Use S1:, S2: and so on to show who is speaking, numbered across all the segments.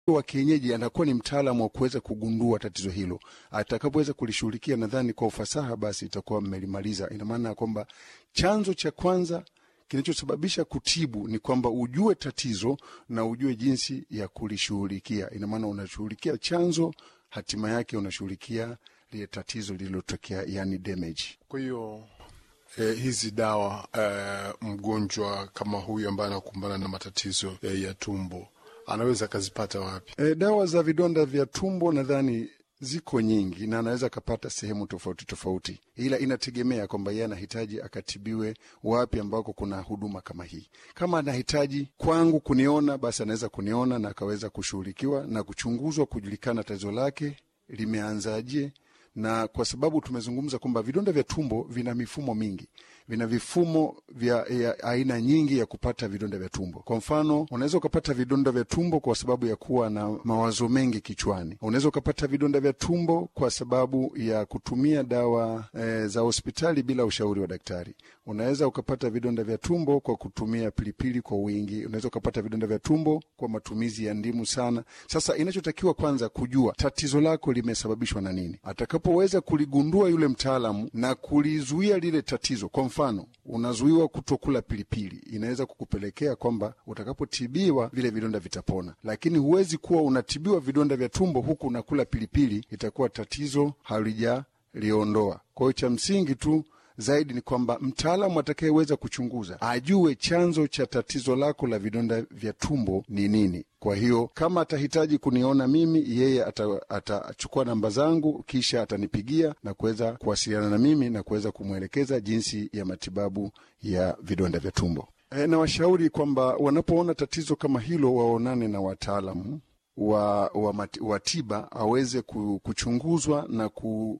S1: wa kienyeji anakuwa ni mtaalamu wa kuweza kugundua tatizo hilo. Atakapoweza kulishughulikia, nadhani kwa ufasaha, basi itakuwa mmelimaliza. Ina maana ya kwamba chanzo cha kwanza kinachosababisha kutibu ni kwamba ujue tatizo na ujue jinsi ya kulishughulikia. Ina maana unashughulikia chanzo, hatima yake unashughulikia lile tatizo lililotokea, yani damage.
S2: Kwa hiyo eh, hizi dawa eh, mgonjwa kama huyu ambaye anakumbana na matatizo eh, ya tumbo anaweza akazipata wapi?
S1: E, dawa za vidonda vya tumbo nadhani ziko nyingi na anaweza akapata sehemu tofauti tofauti, ila inategemea kwamba yeye anahitaji akatibiwe wapi ambako kuna huduma kama hii. Kama anahitaji kwangu kuniona, basi anaweza kuniona na akaweza kushughulikiwa na kuchunguzwa, kujulikana tatizo lake limeanzaje na kwa sababu tumezungumza kwamba vidonda vya tumbo vina mifumo mingi, vina vifumo vya ya aina nyingi ya kupata vidonda vya tumbo. Kwa mfano, unaweza ukapata vidonda vya tumbo kwa sababu ya kuwa na mawazo mengi kichwani. Unaweza ukapata vidonda vya tumbo kwa sababu ya kutumia dawa e, za hospitali bila ushauri wa daktari. Unaweza ukapata vidonda vya tumbo kwa kutumia pilipili kwa wingi. Unaweza ukapata vidonda vya tumbo kwa matumizi ya ndimu sana. Sasa inachotakiwa kwanza kujua tatizo lako limesababishwa na nini. Atakapoweza kuligundua yule mtaalamu na kulizuia lile tatizo, kwa mfano unazuiwa kutokula pilipili, inaweza kukupelekea kwamba utakapotibiwa vile vidonda vitapona, lakini huwezi kuwa unatibiwa vidonda vya tumbo huku unakula pilipili, itakuwa tatizo halijaliondoa. Kwa hiyo cha msingi tu zaidi ni kwamba mtaalamu atakayeweza kuchunguza ajue chanzo cha tatizo lako la vidonda vya tumbo ni nini. Kwa hiyo kama atahitaji kuniona mimi, yeye atachukua namba zangu, kisha atanipigia na kuweza kuwasiliana na mimi na kuweza kumwelekeza jinsi ya matibabu ya vidonda vya tumbo. E, na washauri kwamba wanapoona tatizo kama hilo waonane na wataalamu wa, wa, wa tiba aweze kuchunguzwa na ku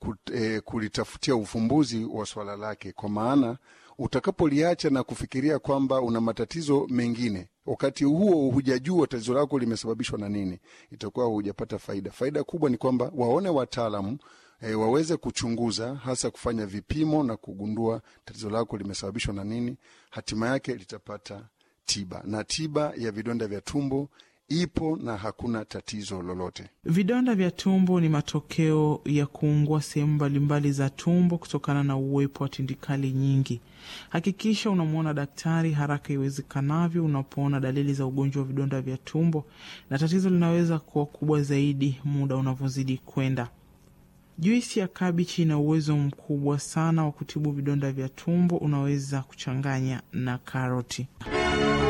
S1: Eh, kulitafutia ufumbuzi wa swala lake, kwa maana utakapoliacha na kufikiria kwamba una matatizo mengine, wakati huo hujajua tatizo lako limesababishwa na nini, itakuwa hujapata faida. Faida kubwa ni kwamba waone wataalamu e, waweze kuchunguza, hasa kufanya vipimo na kugundua tatizo lako limesababishwa na nini, hatima yake litapata tiba, na tiba ya vidonda vya tumbo ipo na hakuna tatizo lolote.
S3: Vidonda vya tumbo ni matokeo ya kuungua sehemu mbalimbali za tumbo kutokana na uwepo wa tindikali nyingi. Hakikisha unamwona daktari haraka iwezekanavyo unapoona dalili za ugonjwa wa vidonda vya tumbo, na tatizo linaweza kuwa kubwa zaidi muda unavyozidi kwenda. Juisi ya kabichi ina uwezo mkubwa sana wa kutibu vidonda vya tumbo. Unaweza kuchanganya na karoti.